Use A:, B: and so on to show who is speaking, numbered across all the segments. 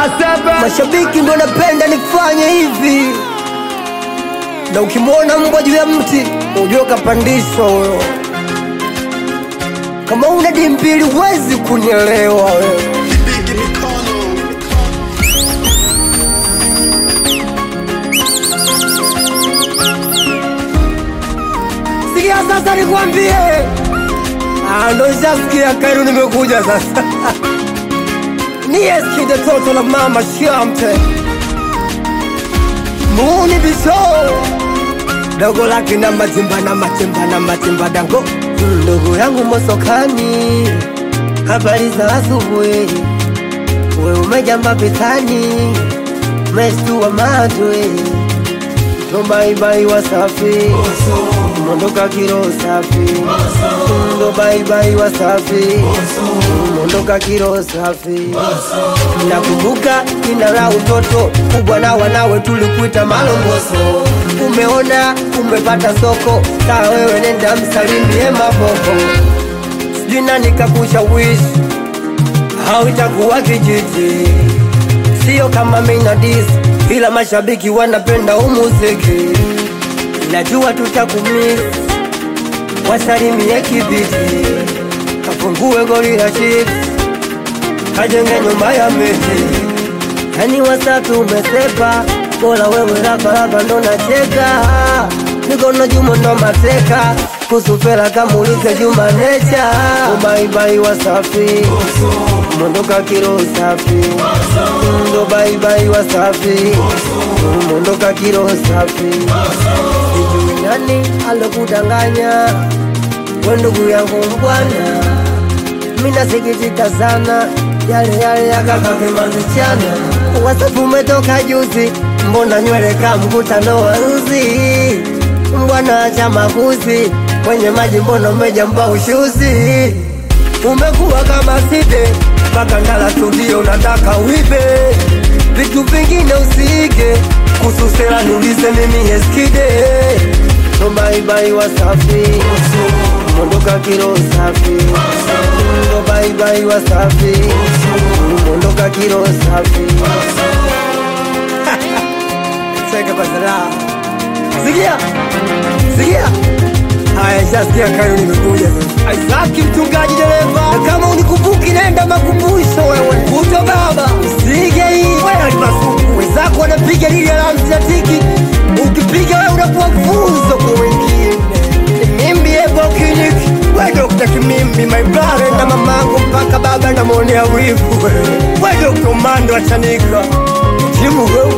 A: Mashabiki ndo napenda nifanye hivi, na ukimwona mbwa juu ya mti ujue kapandishwa huyo. Kama una dimbili huwezi kunielewa wewe. Sikia sasa nikwambie, Ah, ndo shasikia Kairu nimekuja sasa niyesikide toto la mama shamte muni biso dogo lake na matimba na matimba na matimba dango ndugu yangu mosokani habari za asubuhi we umejamba pitani mestua matwe tobaibai wasafi mondoka kiro safi ndo baibai wasafi mondoka kiro safi nakumbuka jina la utoto kubwa na wanawe tulikuita malongoso umeona umepata soko saa wewe nenda msalimie maboko sijui nani kakushawishi au itakuwa kijiji sio kama minadis ila mashabiki wanapenda umuziki najua tutakumis wasalimie kibiti kafungue goli la chips kajenge nyumba ya miti yani wasafi umesepa bora wewe raparapa ndo nacheka mikono jumo ndo mateka kusufela kamulize juma necha ubaibai wasafi mondoka kiro safi ndo baibai wasafi mondoka kiro safi sijui nani alokudanganya we ndugu yangu mbwana minasikitika sana yale yale yakakakimazichana wasafu umetoka juzi mbona nywele ka mkutano wa nzi mbwana acha makuzi kwenye maji mbona umejamba ushuzi umekuwa kama side mpaka ndala studio nataka uibe vitu vingine usiige kususela niulize mimi eskide tobaibai wasafi mondoka kiro safi ndo baibai wasafi mondoka kiro safi cheka kwa zara sikia sikia haya shasikia kayo nimekuja sasa aisaki mchungaji dereva na kama unikumbuki nenda makumbusho wewe kuto baba usige hii wewe alipasuku wenzako wanapiga lili alamsiatiki ukipiga wewe unakuwa funzo kwa wengine mimbi ebo clinic we Dr. Kimimbi my brother na mamangu mpaka baba namwonea wivu we Dr. Mando achanika jimu wewe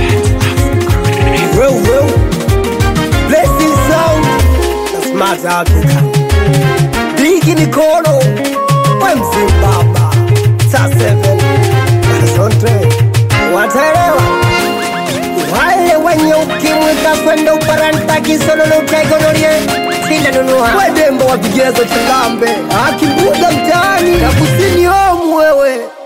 A: wewe wewe blessing sound na smart Africa Bigi Nikono we Mzimbabwe saa 7 Horizonte wataelewa wale wenye ukimwi kakwenda uparanta kisololotaigonorie sindanunua wedembo wa vigezo chilambe akimbuga mtaani na kusini omu wewe